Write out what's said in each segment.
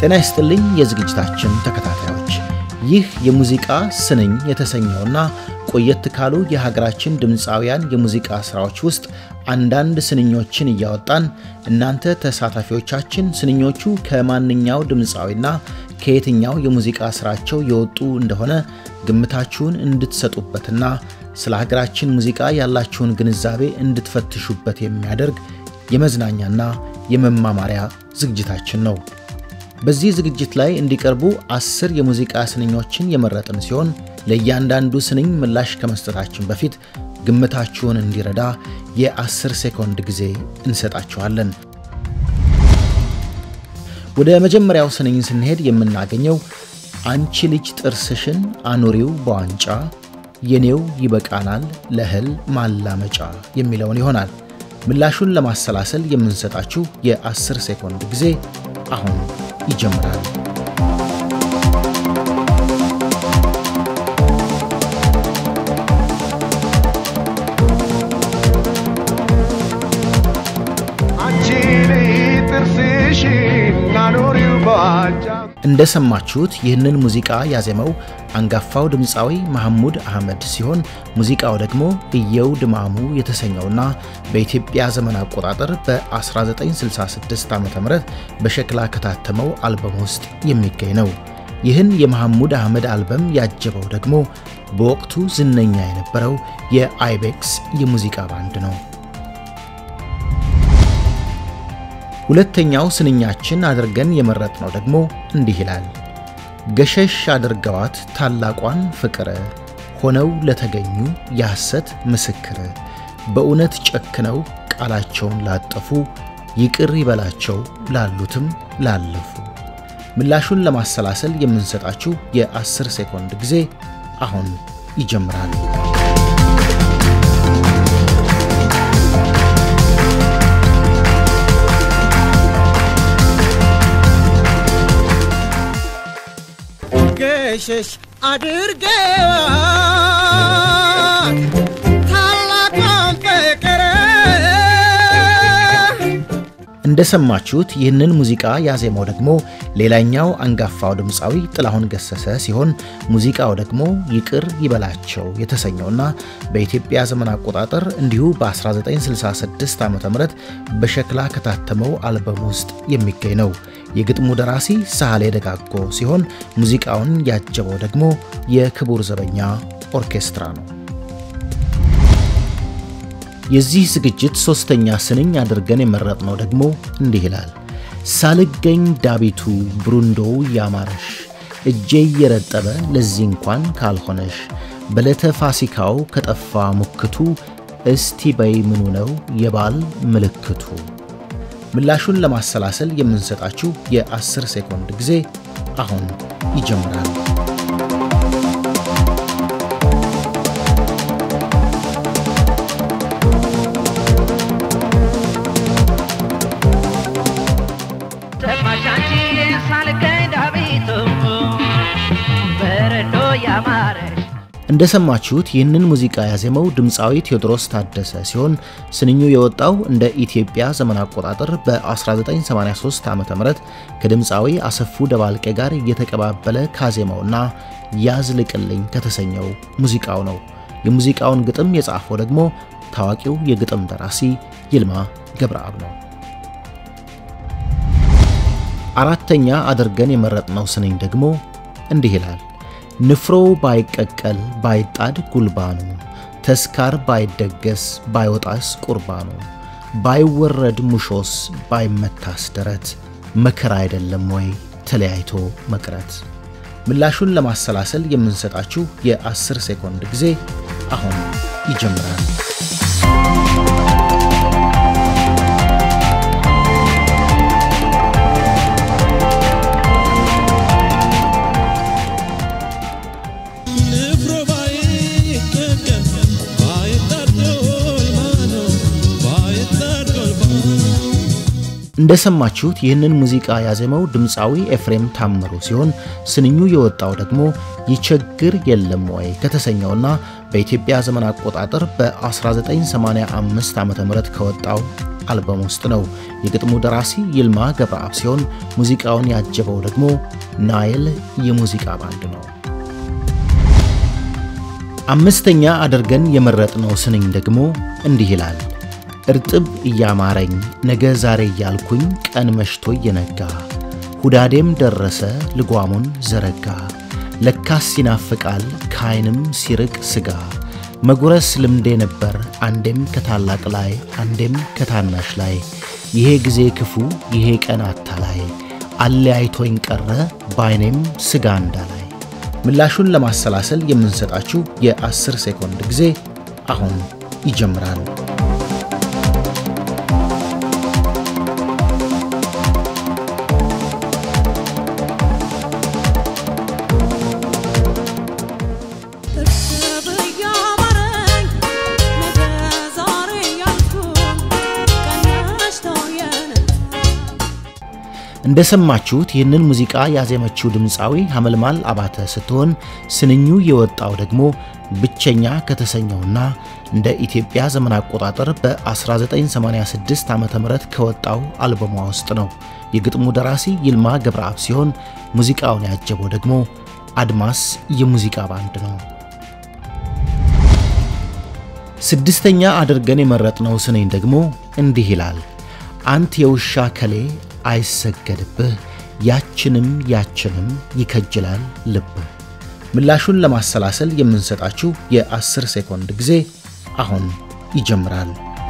ጤና ይስጥልኝ የዝግጅታችን ተከታታዮች፣ ይህ የሙዚቃ ስንኝ የተሰኘውና ቆየት ካሉ የሀገራችን ድምፃውያን የሙዚቃ ሥራዎች ውስጥ አንዳንድ ስንኞችን እያወጣን እናንተ ተሳታፊዎቻችን ስንኞቹ ከማንኛው ድምፃዊና ከየትኛው የሙዚቃ ሥራቸው የወጡ እንደሆነ ግምታችሁን እንድትሰጡበትና ስለ ሀገራችን ሙዚቃ ያላችሁን ግንዛቤ እንድትፈትሹበት የሚያደርግ የመዝናኛና የመማማሪያ ዝግጅታችን ነው። በዚህ ዝግጅት ላይ እንዲቀርቡ አስር የሙዚቃ ስንኞችን የመረጥን ሲሆን ለእያንዳንዱ ስንኝ ምላሽ ከመስጠታችን በፊት ግምታችሁን እንዲረዳ የአስር ሴኮንድ ጊዜ እንሰጣችኋለን። ወደ መጀመሪያው ስንኝ ስንሄድ የምናገኘው አንቺ ልጅ ጥርስሽን አኑሪው በዋንጫ የኔው ይበቃናል ለእህል ማላመጫ የሚለውን ይሆናል። ምላሹን ለማሰላሰል የምንሰጣችሁ የአስር ሴኮንድ ጊዜ አሁን ይጀምራል። እንደሰማችሁት ይህንን ሙዚቃ ያዜመው አንጋፋው ድምፃዊ መሐሙድ አህመድ ሲሆን ሙዚቃው ደግሞ እየው ድማሙ የተሰኘውና በኢትዮጵያ ዘመን አቆጣጠር በ1966 ዓ ም በሸክላ ከታተመው አልበም ውስጥ የሚገኝ ነው። ይህን የመሐሙድ አህመድ አልበም ያጀበው ደግሞ በወቅቱ ዝነኛ የነበረው የአይቤክስ የሙዚቃ ባንድ ነው። ሁለተኛው ስንኛችን አድርገን የመረጥነው ደግሞ እንዲህ ይላል። ገሸሽ አድርገዋት ታላቋን ፍቅር ሆነው ለተገኙ የሐሰት ምስክር በእውነት ጨክነው ቃላቸውን ላጠፉ ይቅር ይበላቸው ላሉትም ላለፉ። ምላሹን ለማሰላሰል የምንሰጣችሁ የአስር ሴኮንድ ጊዜ አሁን ይጀምራል። ገሸሽ አድርገዋት ታላቋን ፍቅር እንደሰማችሁት ይህንን ሙዚቃ ያዜመው ደግሞ ሌላኛው አንጋፋው ድምፃዊ ጥላሁን ገሰሰ ሲሆን ሙዚቃው ደግሞ ይቅር ይበላቸው የተሰኘውና በኢትዮጵያ ዘመን አቆጣጠር እንዲሁ በ1966 ዓ ም በሸክላ ከታተመው አልበም ውስጥ የሚገኝ ነው። የግጥሙ ደራሲ ሳህሌ ደጋጎ ሲሆን ሙዚቃውን ያጀበው ደግሞ የክቡር ዘበኛ ኦርኬስትራ ነው። የዚህ ዝግጅት ሦስተኛ ስንኝ አድርገን የመረጥነው ደግሞ እንዲህ ይላል። ሳልገኝ ዳቢቱ ብሩንዶው ያማረሽ እጄ እየረጠበ ለዚህ እንኳን ካልሆነሽ በዕለተ ፋሲካው ከጠፋ ሙክቱ እስቲ በይ ምኑ ነው የባል ምልክቱ። ምላሹን ለማሰላሰል የምንሰጣችሁ የአስር ሴኮንድ ጊዜ አሁን ይጀምራል። እንደሰማችሁት ይህንን ሙዚቃ ያዜመው ድምፃዊ ቴዎድሮስ ታደሰ ሲሆን ስንኙ የወጣው እንደ ኢትዮጵያ ዘመን አቆጣጠር በ1983 ዓ ም ከድምፃዊ አሰፉ ደባልቄ ጋር እየተቀባበለ ካዜመውና ያዝልቅልኝ ከተሰኘው ሙዚቃው ነው። የሙዚቃውን ግጥም የጻፈው ደግሞ ታዋቂው የግጥም ደራሲ ይልማ ገብረአብ ነው። አራተኛ አድርገን የመረጥነው ስንኝ ደግሞ እንዲህ ይላል። ንፍሮ ባይቀቀል ባይጣድ ጉልባኑ ተስካር ባይደገስ ባይወጣስ ቁርባኑ ባይወረድ ሙሾስ ባይመታስ ደረት መከራ አይደለም ወይ ተለያይቶ መቅረት። ምላሹን ለማሰላሰል የምንሰጣችሁ የአስር ሴኮንድ ጊዜ አሁን ይጀምራል። እንደሰማችሁት ይህንን ሙዚቃ ያዜመው ድምፃዊ ኤፍሬም ታምሩ ሲሆን ስንኙ የወጣው ደግሞ ይቸግር የለም ወይ ከተሰኘውና በኢትዮጵያ ዘመን አቆጣጠር በ1985 ዓ ም ከወጣው አልበም ውስጥ ነው። የግጥሙ ደራሲ ይልማ ገብረአብ ሲሆን ሙዚቃውን ያጀበው ደግሞ ናይል የሙዚቃ ባንድ ነው። አምስተኛ አድርገን የመረጥነው ስንኝ ደግሞ እንዲህ ይላል። እርጥብ እያማረኝ ነገ ዛሬ እያልኩኝ ቀን መሽቶ እየነጋ ሁዳዴም ደረሰ ልጓሙን ዘረጋ ለካስ ይናፍቃል ከዓይንም ሲርቅ ሥጋ መጉረስ ልምዴ ነበር አንዴም ከታላቅ ላይ አንዴም ከታናሽ ላይ ይሄ ጊዜ ክፉ ይሄ ቀን አታላይ አለያይቶኝ ቀረ በዓይኔም ሥጋ እንዳላይ። ምላሹን ለማሰላሰል የምንሰጣችሁ የአስር ሴኮንድ ጊዜ አሁን ይጀምራል። እንደሰማችሁት ይህንን ሙዚቃ ያዜመችው ድምፃዊ ሐመልማል አባተ ስትሆን ስንኙ የወጣው ደግሞ ብቸኛ ከተሰኘውና እንደ ኢትዮጵያ ዘመን አቆጣጠር በ1986 ዓ ም ከወጣው አልበሟ ውስጥ ነው። የግጥሙ ደራሲ ይልማ ገብረአብ ሲሆን ሙዚቃውን ያጀበው ደግሞ አድማስ የሙዚቃ ባንድ ነው። ስድስተኛ አድርገን የመረጥነው ስንኝ ደግሞ እንዲህ ይላል። አንት የውሻ ከሌ አይሰገድብህ ያችንም ያችንም ይከጅላል ልብህ። ምላሹን ለማሰላሰል የምንሰጣችሁ የአስር ሴኮንድ ጊዜ አሁን ይጀምራል።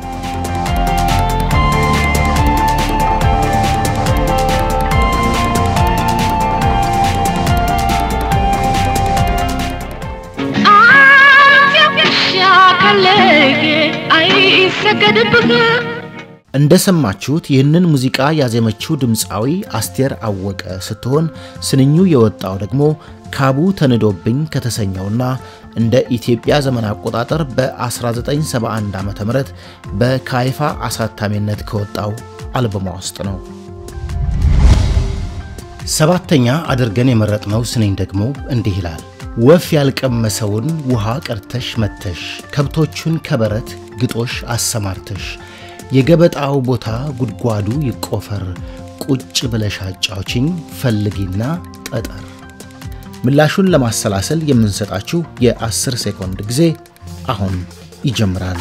እንደሰማችሁት ይህንን ሙዚቃ ያዜመችው ድምፃዊ አስቴር አወቀ ስትሆን ስንኙ የወጣው ደግሞ ካቡ ተንዶብኝ ከተሰኘውና እንደ ኢትዮጵያ ዘመን አቆጣጠር በ1971 ዓ ም በካይፋ አሳታሚነት ከወጣው አልበሟ ውስጥ ነው። ሰባተኛ አድርገን የመረጥነው ስንኝ ደግሞ እንዲህ ይላል። ወፍ ያልቀመሰውን ውሃ ቀርተሽ መተሽ ከብቶቹን ከበረት ግጦሽ አሰማርተሽ የገበጣው ቦታ ጉድጓዱ ይቆፈር ቁጭ ብለሽ አጫውችኝ ፈልጊና ጠጠር። ምላሹን ለማሰላሰል የምንሰጣችሁ የአስር ሴኮንድ ጊዜ አሁን ይጀምራል።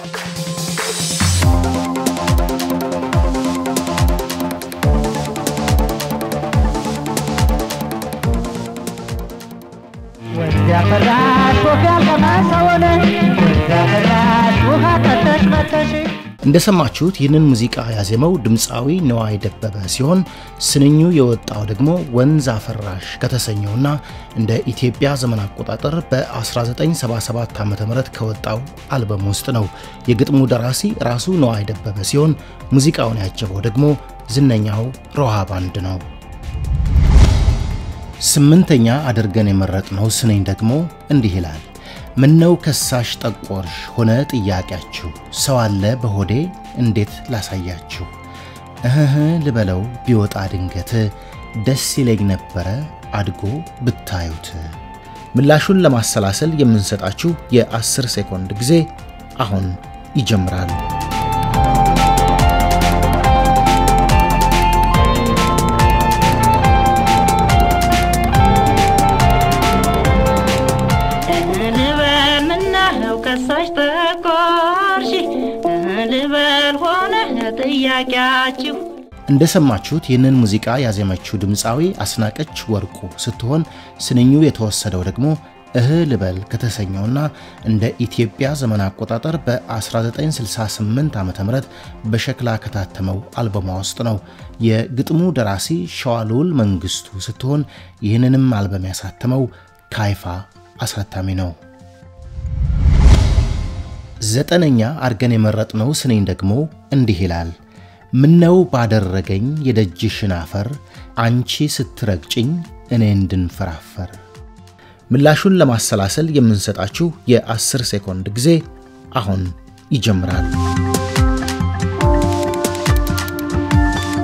እንደሰማችሁት ይህንን ሙዚቃ ያዜመው ድምፃዊ ነዋይ ደበበ ሲሆን ስንኙ የወጣው ደግሞ ወንዝ አፈራሽ ከተሰኘውና እንደ ኢትዮጵያ ዘመን አቆጣጠር በ1977 ዓ ም ከወጣው አልበም ውስጥ ነው። የግጥሙ ደራሲ ራሱ ነዋይ ደበበ ሲሆን ሙዚቃውን ያጀበው ደግሞ ዝነኛው ሮሃ ባንድ ነው። ስምንተኛ አድርገን የመረጥነው ስንኝ ደግሞ እንዲህ ይላል። ምነው ከሳሽ ጠቆርሽ ሆነ ጥያቄያችሁ፣ ሰው አለ በሆዴ እንዴት ላሳያችሁ? እህህ ልበለው ቢወጣ ድንገት ደስ ይለኝ ነበረ አድጎ ብታዩት። ምላሹን ለማሰላሰል የምንሰጣችሁ የአስር ሴኮንድ ጊዜ አሁን ይጀምራል። ጥያቄያችሁ እንደሰማችሁት ይህንን ሙዚቃ ያዜመችው ድምፃዊ አስናቀች ወርቁ ስትሆን ስንኙ የተወሰደው ደግሞ እህ ልበል ከተሰኘውና እንደ ኢትዮጵያ ዘመን አቆጣጠር በ1968 ዓ ም በሸክላ ከታተመው አልበሟ ውስጥ ነው። የግጥሙ ደራሲ ሸዋልውል መንግስቱ ስትሆን ይህንንም አልበም ያሳተመው ካይፋ አሳታሚ ነው። ዘጠነኛ አድርገን የመረጥነው ስንኝ ደግሞ እንዲህ ይላል። ምነው ባደረገኝ የደጅሽን አፈር አንቺ ስትረግጭኝ እኔ እንድንፈራፈር። ምላሹን ለማሰላሰል የምንሰጣችሁ የአስር ሴኮንድ ጊዜ አሁን ይጀምራል።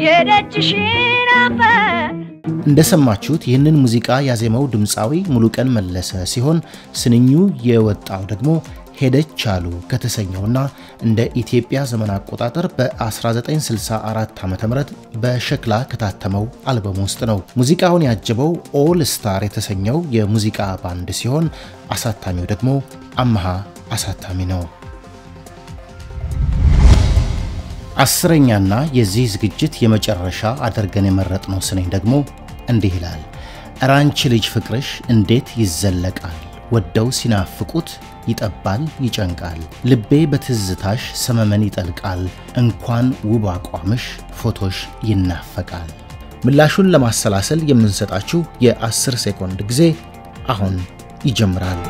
የደጅሽን አፈር እንደሰማችሁት ይህንን ሙዚቃ ያዜመው ድምፃዊ ሙሉቀን መለሰ ሲሆን ስንኙ የወጣው ደግሞ ሄደች አሉ ከተሰኘውና እንደ ኢትዮጵያ ዘመን አቆጣጠር በ1964 ዓ ም በሸክላ ከታተመው አልበም ውስጥ ነው። ሙዚቃውን ያጀበው ኦል ስታር የተሰኘው የሙዚቃ ባንድ ሲሆን አሳታሚው ደግሞ አመሃ አሳታሚ ነው። አስረኛና የዚህ ዝግጅት የመጨረሻ አድርገን የመረጥነው ስንኝ ደግሞ እንዲህ ይላል። እረ አንቺ ልጅ ፍቅርሽ እንዴት ይዘለቃል፣ ወደው ሲናፍቁት ይጠባል ይጨንቃል፣ ልቤ በትዝታሽ ሰመመን ይጠልቃል፣ እንኳን ውብ አቋምሽ ፎቶሽ ይናፈቃል። ምላሹን ለማሰላሰል የምንሰጣችሁ የ10 ሴኮንድ ጊዜ አሁን ይጀምራል።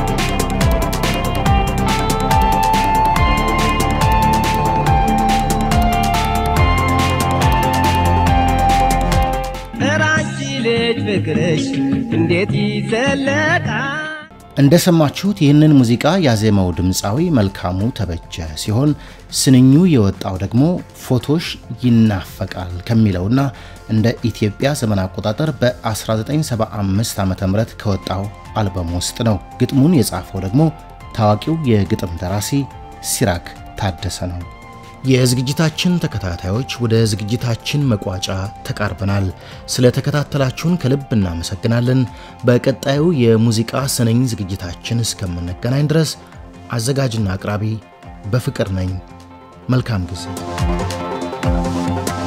ኧረ አንቺ ልጅ ፍቅርሽ እንዴት ይዘለቃል እንደሰማችሁት ይህንን ሙዚቃ ያዜመው ድምፃዊ መልካሙ ተበጀ ሲሆን ስንኙ የወጣው ደግሞ ፎቶሽ ይናፈቃል ከሚለውና እንደ ኢትዮጵያ ዘመን አቆጣጠር በ1975 ዓ ም ከወጣው አልበም ውስጥ ነው። ግጥሙን የጻፈው ደግሞ ታዋቂው የግጥም ደራሲ ሲራክ ታደሰ ነው። የዝግጅታችን ተከታታዮች ወደ ዝግጅታችን መቋጫ ተቃርበናል። ስለተከታተላችሁን ከልብ እናመሰግናለን። በቀጣዩ የሙዚቃ ስንኝ ዝግጅታችን እስከምንገናኝ ድረስ አዘጋጅና አቅራቢ በፍቅር ነኝ። መልካም ጊዜ